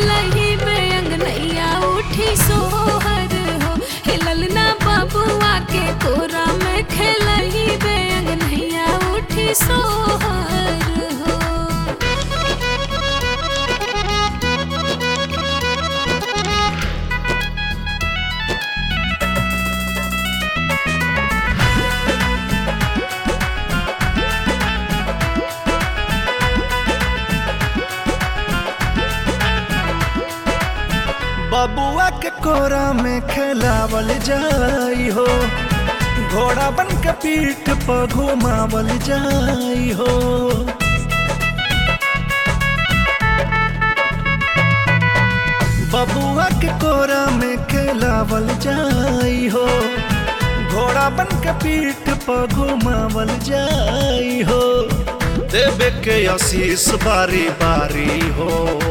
खेलही में अंगनैया उठी सोहर हो हिलल ना बबुआ के कोरा में खेलही में अंगनैया उठी सोहर हो बबुआ के कोरा में खेलावल जाई हो घोड़ा बन के पीठ पर घुमावल जाई हो बबुआ के कोरा में खेलावल जाई हो घोड़ा बन के पीठ पर घुमावल जाई हो देवे के आशीष बारी बारी हो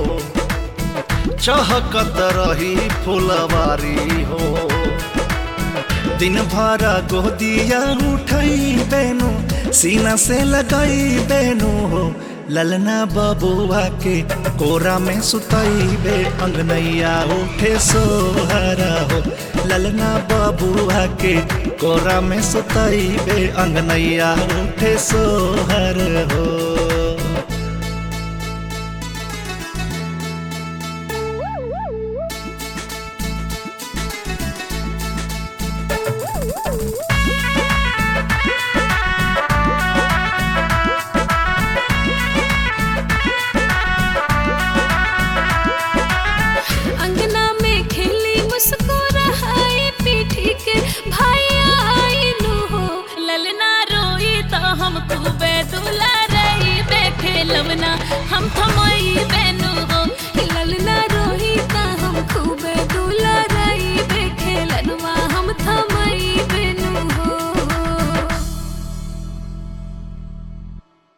चहकत रही फुलवारी हो दिन भर गोदिया उठई बेनु सीना से लगई बेनु हो ललना बबुआ के कोरा में सुतई बे अंगनैया उठे सोहरा हो ललना बबुआ के कोरा में सुतई बे अंगनैया उठे सोहर हो